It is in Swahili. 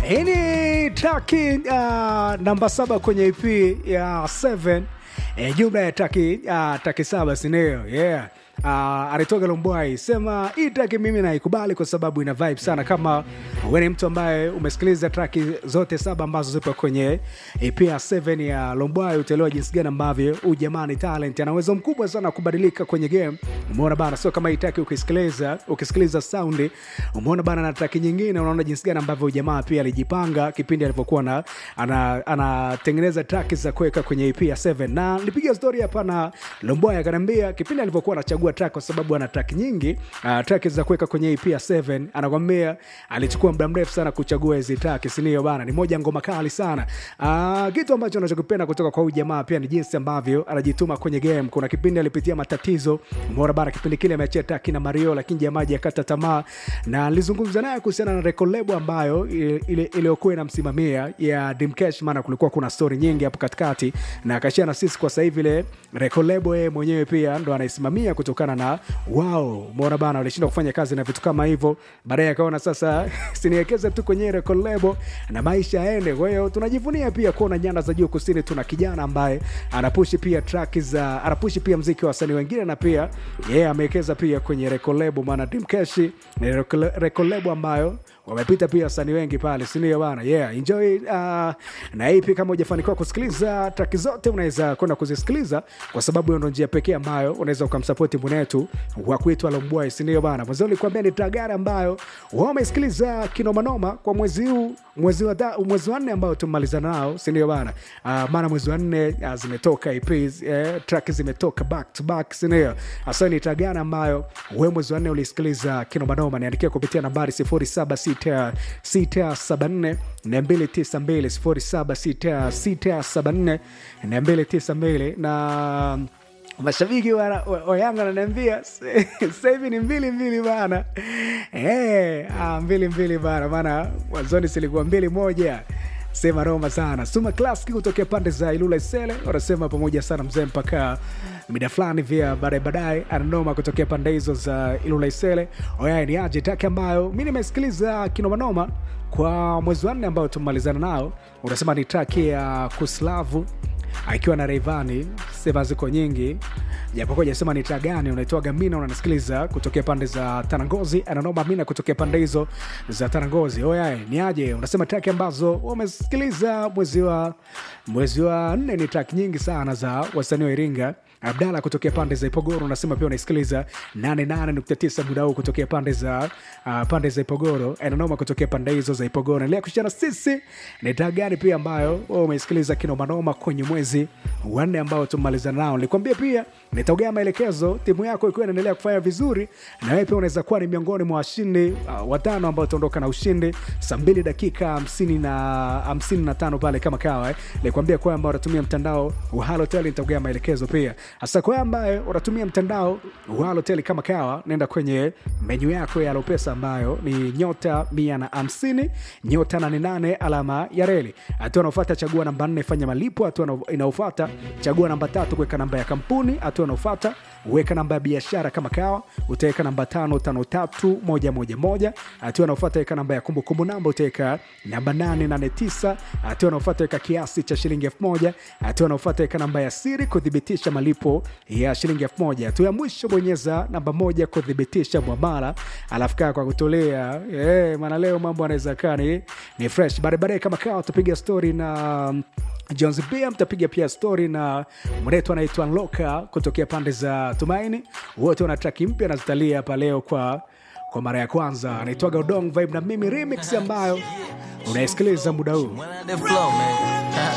Hii ni traki uh, namba saba kwenye EP ya 7 e, jumla ya traki uh, traki saba sindio? Yeah. Uh, alitoka Lombwai sema hii traki mimi naikubali kwa sababu ina vibe sana. Kama wewe ni mtu ambaye umesikiliza traki zote saba ambazo zipo kwenye EP ya 7 ya Lombwai, utaelewa jinsi gani ambavyo huyu jamaa ni talent, ana uwezo mkubwa sana kubadilika kwenye game. Umeona bana, sio kama hii traki ukisikiliza ukisikiliza sound, umeona bana, na traki nyingine unaona jinsi gani ambavyo huyu jamaa pia alijipanga kipindi alivyokuwa na anatengeneza ana traki za kuweka kwenye EP ya 7 na nilipiga story hapa na Lombwai akaniambia kipindi alivyokuwa anachagua track kwa sababu ana track nyingi uh, track za kuweka kwenye EP ya 7 anakwambia alichukua muda mrefu sana kuchagua hizi track sinio bana ni moja ngoma kali sana uh, kitu ambacho anachokipenda kutoka kwa huyu jamaa pia ni jinsi ambavyo anajituma kwenye game kuna kipindi alipitia matatizo umeona bana kipindi kile ameachia track na Mario lakini jamaa hajakata tamaa na nilizungumza naye kuhusiana na record label ambayo ile iliyokuwa inamsimamia ya Dreamcatch maana kulikuwa kuna story nyingi hapo katikati na akashia na sisi kwa sasa hivi ile record label yeye mwenyewe pia ndo anaisimamia kutoka kutokana na wao umeona bana walishindwa kufanya kazi na vitu kama hivyo baadaye akaona sasa siniwekeze tu kwenye record label na maisha yaende kwa hiyo tunajivunia pia kuona nyanda za juu kusini tuna kijana ambaye anapushi pia track za anapushi pia mziki wa wasanii wengine na pia yeye yeah, amewekeza pia kwenye record label maana Dreamcatch ni record label ambayo wamepita pia wasanii wengi pale sindio bana yeah enjoy uh, na hii pia kama hujafanikiwa kusikiliza traki zote unaweza kwenda kuzisikiliza kwa sababu hiyo ndo njia pekee ambayo unaweza ukamsapoti mwenetu wa kuitwa lombwai sindio bana mwanzo nilikuambia ni tagari ambayo wamesikiliza kinomanoma kwa mwezi huu mwezi wa mwezi wa nne ambao tumemalizana nao sindio bana uh, maana mwezi wa nne uh, zimetoka EPs eh, track zimetoka back to back sindio hasa ni tagari ambayo we mwezi wa nne ulisikiliza kinomanoma niandikia kupitia nambari 07 674 292 07 na mashabiki wa, wa, wa Yanga wananiambia sasa hivi ni mbili mbili bana hey, ah, mbili mbili bana maana mwanzoni silikuwa mbili moja sema Roma sana Suma Classic kutokea pande za Ilula Isele wanasema pamoja sana mzee mpaka mida fulani vya baadaye baadaye ananoma kutokea pande hizo za Ilula Isele. Oyaye ni aje taki ambayo mi nimesikiliza kinomanoma kwa mwezi wa nne ambao tumemalizana nao, unasema ni traki ya Kuslavu akiwa na Rayvanny, sema ziko nyingi japokuwa jasema ni taa gani unaitoa Gamina, unanisikiliza kutokea pande za Tanangozi, ananoma Mina kutokea pande hizo za Tanangozi. Oyaye ni aje, unasema traki ambazo umesikiliza mwezi wa mwezi wa nne ni traki nyingi sana za wasanii wa Iringa. Abdala kutokea pande za Ipogoro unasema pia unaisikiliza 88.9 muda huu kutokea pande za uh, pande za Ipogoro, ananoma kutokea pande hizo za Ipogoro. Endelea kushana sisi ni taa gani pia ambayo umeisikiliza kinomanoma kwenye mwezi wa nne ambao tumemalizana nao. Nilikwambia pia nitaogea maelekezo timu yako ikiwa inaendelea kufanya vizuri, na wewe pia unaweza kuwa ni miongoni mwa washindi uh, watano ambao utaondoka na ushindi saa mbili dakika hamsini na hamsini na tano pale kama kawa eh. Nilikwambia kwamba unatumia mtandao wa Halotel, nitaogea maelekezo pia hasa kwa ambaye unatumia mtandao wa Halotel kama kawa, nenda kwenye menyu yako ya Alopesa ambayo ni nyota mia na hamsini nyota nane nane alama ya reli. Hatua unaofuata chagua namba nne, fanya malipo. Hatua inaofuata chagua namba tatu, kuweka namba ya kampuni. Hatua inaofuata weka namba ya biashara kama kawa, utaweka namba tano tano tatu moja moja moja. Hatua inaofuata weka namba ya kumbukumbu namba, utaweka namba nane nane tisa. Hatua inaofuata weka kiasi cha shilingi elfu moja. Hatua inaofuata weka namba ya siri kuthibitisha malipo ya shilingi elfu moja. Hatua ya mwisho bonyeza namba moja kuthibitisha mwamala, alafu kaa kwa kutolea yeah, maana leo mambo anaweza kaa ni, ni fresh. Baadaye kama kawa tupiga stori na Jones pia mtapiga pia stori na mwenetu anaitwa Nloka kutokea pande za Tumaini. Wote wana traki mpya nazitalia hapa leo kwa kwa mara ya kwanza, anaitwaga Udong Vibe na mimi remix ambayo unaisikiliza muda huu